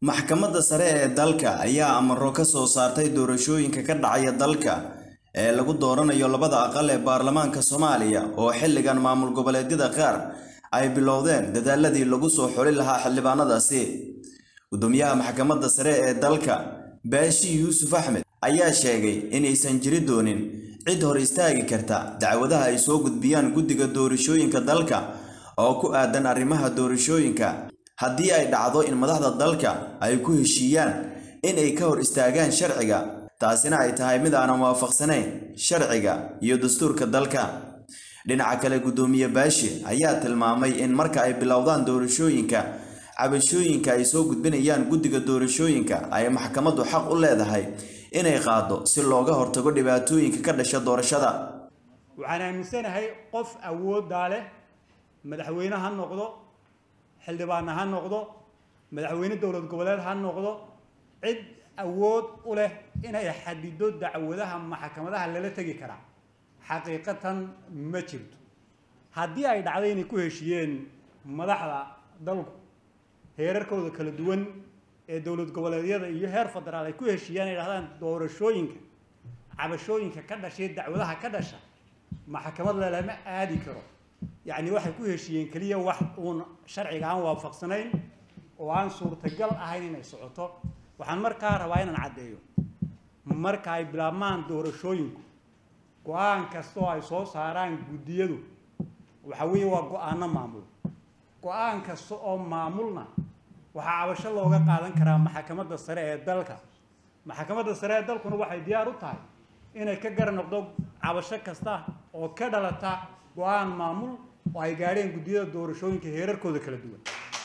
maxkamadda sare ee dalka ayaa amaro ka soo saartay doorashooyinka ka dhacaya dalka ee lagu dooranayo labada aqal ee baarlamaanka soomaaliya oo xilligan maamul goboleedyada qaar ay bilowdeen dadaaladii lagu soo xuli lahaa xildhibaanadaasi gudoomiyaha maxkamadda sare ee dalka baashi yuusuf axmed ayaa sheegay inaysan jiri doonin cid hor istaagi karta dacwadaha ay soo gudbiyaan guddiga doorashooyinka dalka oo ku aadan arrimaha doorashooyinka haddii ay dhacdo in madaxda dalka ay ku heshiiyaan in ay ka hor istaagaan sharciga taasina ay tahay mid aanan waafaqsanayn sharciga iyo dastuurka dalka dhinaca kale guddoomiye baashi ayaa tilmaamay in marka ay bilowdaan doorashooyinka cabashooyinka ay soo gudbinayaan guddiga doorashooyinka ay maxkamaddu xaq u leedahay inay qaado si looga hortago dhibaatooyinka ka dhasha doorashada waxaan aaminsanahay qof awooddaa leh madaxweyne ha noqdo xildhibaanna ha noqdo madaxweyne dowlad goboleed ha noqdo cid awood u leh inay xadido dacwadaha maxkamadaha lala tegi karaa xaqiiqatan ma jirto haddii ay dhacdo inay ku heshiiyeen madaxda dalku heerarkooda kala duwan ee dowlad goboleedyada iyo heer federaal ay ku heshiiyaan ay dhahdaan doorashooyinka cabashooyinka ka dhashay dacwadaha ka dhasha maxkamad lalama aadi karo yacni waxay ku heshiiyeen keliya wax uun sharciga aan waafaqsanayn oo aan suurtagal ahayn inay socoto waxaan markaa rabaa inaan caddeeyo marka ay bilaabmaan doorashooyinku go-aan kastoo ay soo saaraan guddiyadu waxa weeye waa go-aano maamul go-aan kasta oo maamulna waxaa cabasho looga qaadan karaa maxkamadda sare ee dalka maxkamadda sare ee dalkuna waxay diyaar u tahay inay ka gar noqdo cabasho kasta oo ka dhalata go-aan maamul oo ay gaadheen guddiyada doorashooyinka heerarkooda kala duwan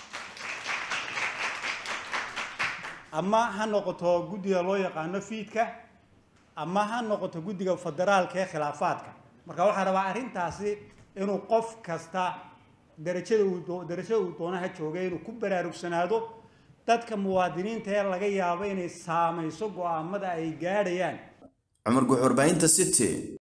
ama ha noqoto guddiga loo yaqaano fiidka ama ha noqoto guddiga federaalka ee khilaafaadka marka waxaa rabaa arrintaasi inuu qof kasta darajada uu darajada uu doonaha joogay inuu ku baraarugsanaado dadka muwaadiniinta ee laga yaabo inay saamayso go-aamada ay gaadhayaan cumar guxurbaahinta city